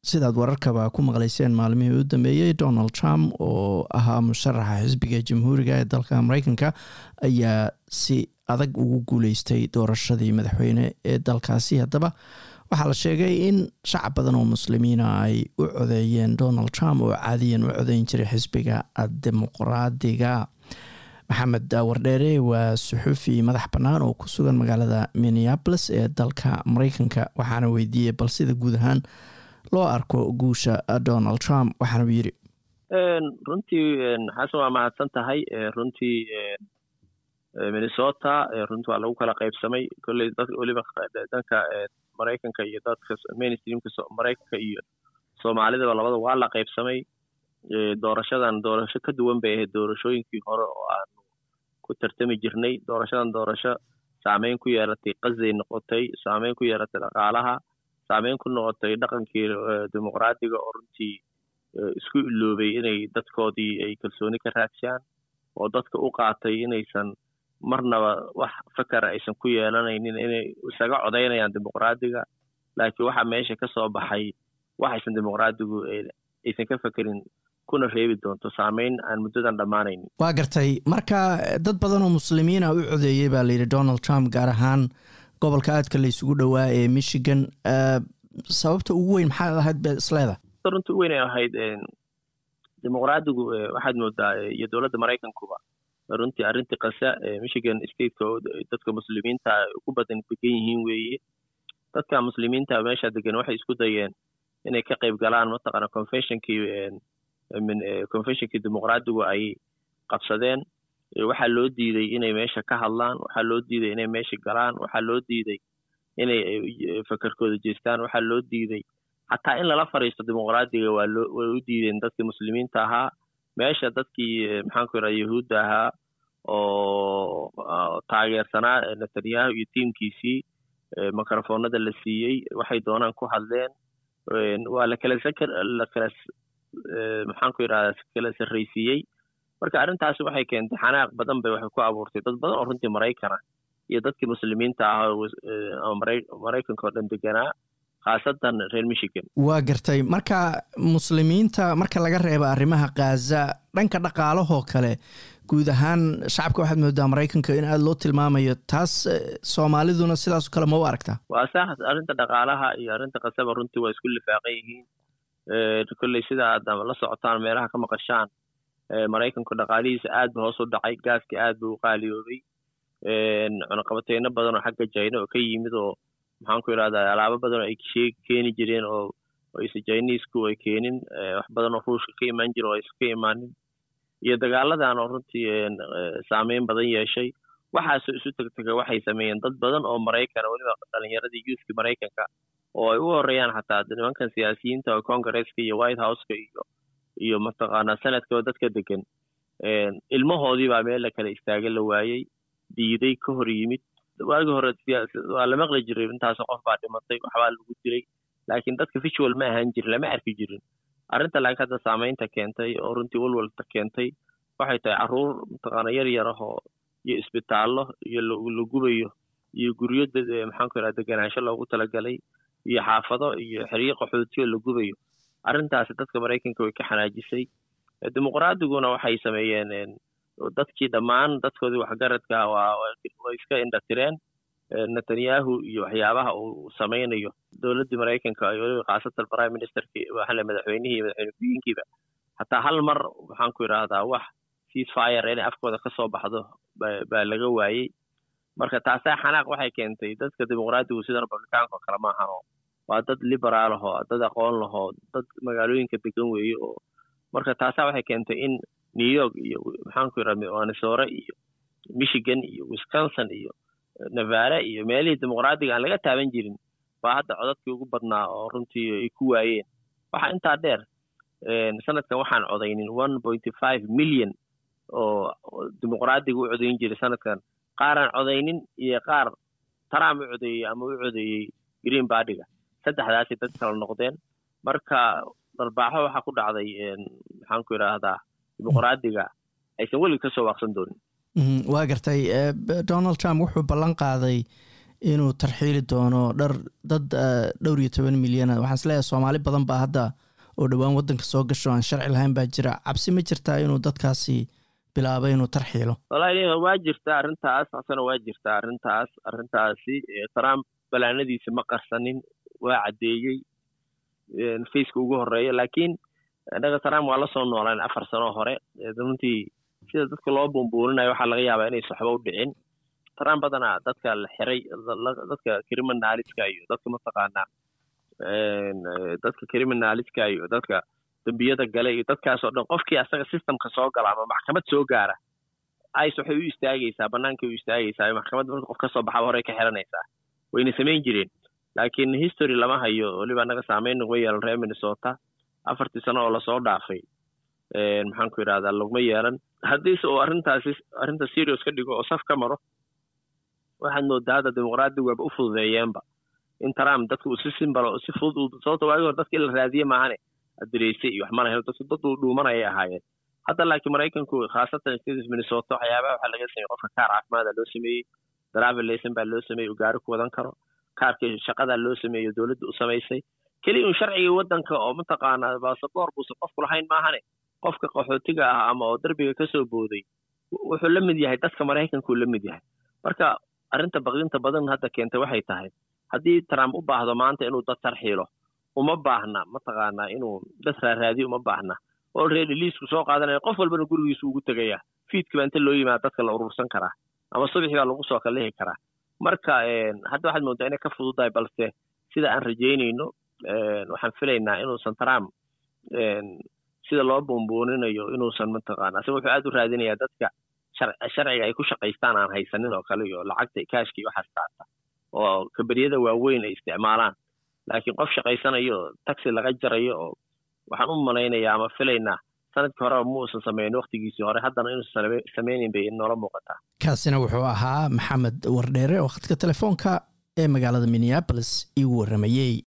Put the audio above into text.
sidaad wararkaba ku maqlayseen maalmihii u dambeeyey donald trump oo ahaa musharaxa xisbiga jamhuuriga ee dalka mareykanka ayaa si adag ugu guuleystay doorashadii madaxweyne ee dalkaasi haddaba waxaa la sheegay in shacab badan oo muslimiina ay u codeeyeen donald trump oo caadiyan u codeyn jiray xisbiga dimuqraadiga maxamed wardheere waa suxuufi madax bannaan oo ku sugan magaalada minneapolis ee dalka mareykanka waxaana weydiiyey bal sida guud ahaan loo arko guusha donald trump waxaana uu yidhi runtii xasan waa mahadsan tahay runtii minnesota runtii waa lagu kala qaybsamay kolley dad weliba danka maraykanka iyo dadka mainstreamka maraykanka iyo soomaalidaba labada waa la qaybsamay doorashadan doorasho ka duwan bay ahayd doorashooyinkii hore oo aanu ku tartami jirnay doorashadan doorasho saameyn ku yeelatay qasday noqotay saameyn ku yeelatay dhaqaalaha saameyn ku noqotay dhaqankii dimuqraadiga oo runtii isku iloobay inay dadkoodii ay kalsooni ka raadshaan oo dadka u qaatay inaysan marnaba wax fakara aysan ku yeelanaynin inay isaga codaynayaan dimuqraadiga laakiin waxaa meesha ka soo baxay waxaysan dimuqraadigu aysan ka fekerin kuna reebi doonto saameyn aan muddadan dhammaanaynin waa gartay marka dad badan oo muslimiina u codeeyey baa layidhi donald trump gaar ahaan gobolka aadka la isugu dhowaa ee michigan sababta ugu weyn maxaad ahayd be isleeda runta u weyn ay ahayd dimuqraadigu waxaad moodaa iyo dowladda maraykankuba runtii arrintii kasa michigan stateka oo dadka muslimiinta ugu badan degan yihiin weeye dadka muslimiinta meesha degan waxay isku dayeen inay ka qayb galaan mataqaana conventionkii conventionkii dimuqraadigu ay qabsadeen waxaa loo diiday inay meesha ka hadlaan waxaa loo diiday inay meesha galaan waxaa loo diiday inay fakerkooda jeestaan waxaa loo diiday xataa in lala fariisto dimuqraadiga waa loo way u diideen dadkii muslimiinta ahaa meesha dadkii maxaanku yidhaha yahuudda ahaa oo taageersanaa netanyahu iyo tiimkiisii mikrofoonada la siiyey waxay doonaan ku hadleen waa la kala sakar la kala maxaanku yidhahdaa kala sarraysiiyey marka arrintaasi waxay keentay xanaaq badan bay waxay ku abuurtay dad badan oo runtii maraykana iyo dadkii muslimiinta ah oo maraykanka oo dhan deganaa khaasatan reer michigan waa gartay marka muslimiinta marka laga reebo arrimaha khaza dhanka dhaqaalahoo kale guud ahaan shacabka waxaad moodaa maraykanka in aada loo tilmaamayo taas soomaaliduna sidaasoo kale ma u aragtaa waa sax arrinta dhaqaalaha iyo arrinta khasaba runtii waa isku lifaaqan yihiin kolley sida aad la socotaan meelaha ka maqashaan maraykanku dhaqaalihiisa aad ba hoos u dhacay gaaska aad ba u qaaliyoobay cunaqabateyno badan oo xagga jayna oo ka yimid oo maxaanku yidhahdaa alaabo badan oo ay shee keeni jireen oo aysa jiniisku ay keenin wax badan oo ruushka ka imaan jira oo aysan ka imaanin iyo dagaaladan oo runtii saameyn badan yeeshay waxaasoo isu tegtega waxay sameeyeen dad badan oo maraykana weliba dhalinyaradii youthki maraykanka oo ay u horeeyaan xataa nimankan siyaasiyiinta oo congresska iyo white houseka iyo iyo mataqaanaa senadkaba dadka degan ilmahoodii baa meel la kala istaaga la waayey diiday ka hor yimid waagi hore waa la maqli jiray intaas qof baa dhimatay waxbaa lagu dilay laakiin dadka visual ma ahaan jirin lama arki jirin arrinta laakiin hadda saameynta keentay oo runtii walwalta keentay waxay tahay carruur mataqaana yar yar ah oo iyo isbitaallo iyo la gubayo iyo guryo maxaanku yidhaha deganaansho loogu talagalay iyo xaafado iyo xeryo qaxootiyo la gubayo arrintaasi dadka maraykanka way ka xanaajisay dimuqraadiguna waxay sameeyeen dadkii dhammaan dadkoodii waxgaradka way iska indhatireen netanyahu iyo waxyaabaha uu samaynayo dowladdii maraykanka iyo weliba khaasatan prime ministerkii waxale madaxweynihii madaxweyne ku-yiinkiiba hataa hal mar waxaan ku idhaahdaa wax ceasefire inay afkooda ka soo baxdo baa laga waayey marka taasaa xanaaq waxay keentay dadka dimuqraadigu sida republicaanka oo kale maahano waa dad liberaal ahoo dad aqoon lahoo dad magaalooyinka degan weeye oo marka taasaa waxay keentay in new york iyo maxaanku yidhaha minnesore iyo michigan iyo wisconsin iyo nevada iyo meelihii dimuqraadiga aan laga taaban jirin baa hadda codadkii ugu badnaa oo runtii ay ku waayeen waxaa intaa dheer sanadkan waxaan codaynin one pointy five million oo dimuqraadiga u codayn jiray sanadkan qaaraan codaynin iyo qaar trump u codeeyey ama u codeeyey green bardiga saddexdaasay dad kala noqdeen marka darbaaxo waxaa ku dhacday maxaanku yidhaahdaa dimuqraadiga aysan welig ka soo waaqsan doonin waa gartay donald trump wuxuu ballan qaaday inuu tarxiili doono dhar dad dhowr iyo toban milyana waxaan isleeyahay soomaali badan baa hadda oo dhowaan waddanka soo gasho aan sharci lahayn baa jira cabsi ma jirtaa inuu dadkaasi bilaabay inuu tarxiilo walahi waa jirtaa arrintaas asana waa jirtaa arrintaas arrintaasi trump balaanadiisa ma qarsanin waa caddeeyey faceka ugu horeeya laakiin innaga trump waa la soo noolaan afar sano hore runtii sida dadka loo buunbuurinayo waxaa laga yaabaa inaysa waxba u dhicin trump badanaa dadka la xiray dadka criminaliska iyo dadka mataqaanaa dadka criminaliska iyo dadka dembiyada gale iyo dadkaas oo dhan qofkii asaga systemka soo gala ama maxkamad soo gaara ice waxay u istaagaysaa bannaankay u istaagaysaa maxkamadda marka qof kasoo baxaba horey ka xiranaysaa wayna samayn jireen laakiin history lama hayo weliba annaga saameyn naguma yeelan reer minnesota afartii sano oo lasoo dhaafay maxaan ku yidhahdaa laguma yeelan haddiise uu arrintaasi arrinta serious ka dhigo oo saf ka maro waxaad moodaa hadda dimuqraadiga waaba u fududeeyeenba in trump dadka uu si simbalo si fudud sababta waagi hore dadka in la raadiye maahane adereysay iyo wax mana helo dadku dad dhuumanayay ahaayeen hadda laakiin maraykanku khaasatan states minnesota waxyaabaha waxaa laga sameeyey qofka kaar caafimaada loo sameeyey driver layson baa loo sameeyey uu gaari ku wadan karo kaarka shaqadaa loo sameeyo dowladda u samaysay keliya un sharcigii waddanka oo mataqaanaa basaboor buusan qofku lahayn maahane qofka qaxootiga ah ama oo derbiga kasoo booday wuxuu la mid yahay dadka maraykanku la mid yahay marka arrinta baqdinta badan hadda keentay waxay tahay haddii trump u baahdo maanta inuu dad tarxiilo uma baahna mataqaanaa inuu dad raaraadiyo uma baahna olready liisku soo qaadanaya qof walbana gurigiisu ugu tegaya fiidka baa inta loo yimaada dadka la urursan karaa ama subaxii baa lagu soo kalehi karaa marka hadda waxaad moodaa inay ka fududahay balse sida aan rajaynayno waxaan filaynaa inuusan trump sida loo buunbuuninayo inuusan mataqaana asiga wuxuu aad u raadinayaa dadka sharciga ay ku shaqaystaan aan haysanin oo kale iyo lacagta kaashka iyo waxaas taata oo kabariyada waaweyn ay isticmaalaan laakiin qof shaqaysanayo taxi laga jarayo oo waxaan u malaynayaa ama filaynaa sanadkii horeba ma uusan sameyn waktigiisii hore haddana inuusan sameynin bay noola muuqataa kaasina wuxuu ahaa maxamed wardheere oo khadka telefoonka ee magaalada minneabolis iigu warramayey